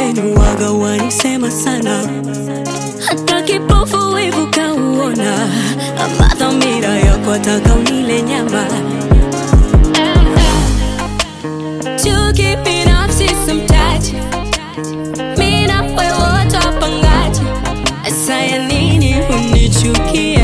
wenu waga wanisema sana, hata kipofu wivu kauona, ama dhamira yako ataka unile nyama chuki binafsi simtaji, mi na wewe wote wapangaji, asaya nini unichukie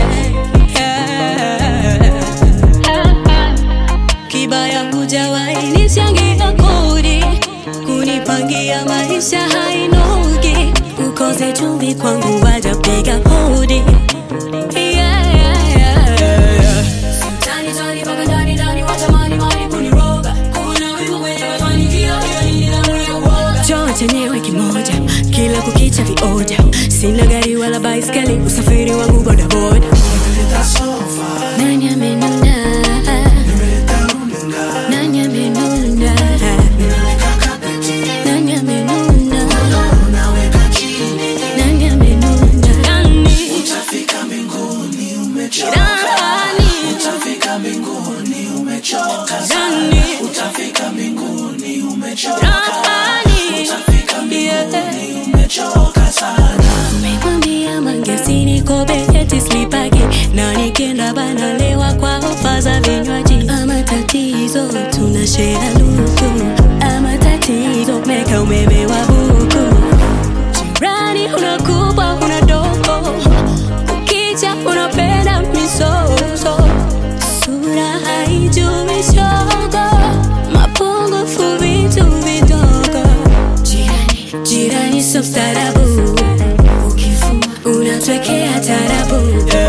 kibaya hujawahi nichangia kodi kunipangia maisha hainogi ukose chumvi kwangu wajapiga hodi Yeah, yeah, yeah, yeah. Tani, tani, mpaka ndani, ndani, watamani, mani kuniroga. Kuna wivu kwenye mafanikio, hiyo ni nidhamu ya uoga. Choo chenyewe kimoja kila kukicha vioja sina gari wala baiskeli usafiri wangu bodaboda Nimeleta sofa, nani amenuna nimeleta runinga, nani amenuna nimeweka kapeti, nani amenuna unaweka chini, nani amenuna nani utafika mbinguni umechoka, nani utafika mbinguni umechoka sana, nani utafika mbinguni umechoka, nani utafika mbinguni umechoka sana. Umemwambia Mangesi niko beti slipaki na nikienda bana lewa kwa ofa za vinywaji. Ama tatizo tuna share luku, ama tatizo meka umeme wa buku. Jirani una kubwa una dogo, ukicha unapenda misoso, sura haijui shogo, mapungufu vitu vidogo. Jirani, jirani so mstaarabu, ukifuma unatwekea tarabu.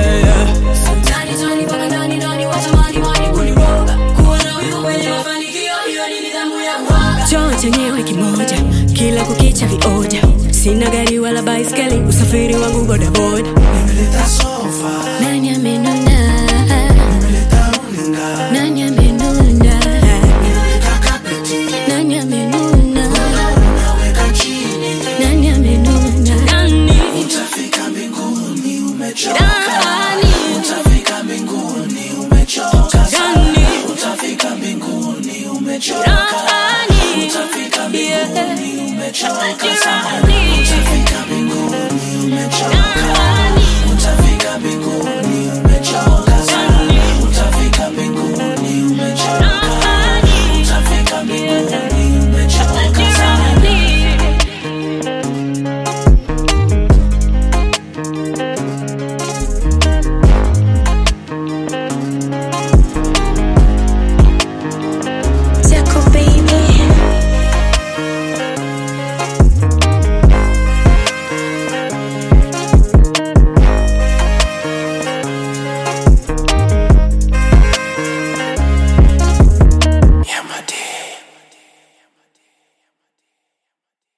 Tani, tani, mpaka ndani, ndani, watamani, mani kuniroga. Kuwa na wivu kwenye mafanikio, hiyo ni nidhamu ya uoga. Choo chenyewe kimoja kila kukicha vioja sina gari wala baiskeli usafiri wangu bodaboda Nimeleta sofa, nani amenuna nimeleta runinga, nani amenuna nimeweka kapeti, nani amenuna unaweka chini, nani amenuna nani utafika mbinguni umechoka, nani utafika mbinguni umechoka sana, nani utafika mbinguni umechoka, nani utafika mbinguni umechoka sana, Jirani. utafika mbinguni umechoka, nani utafika mbinguni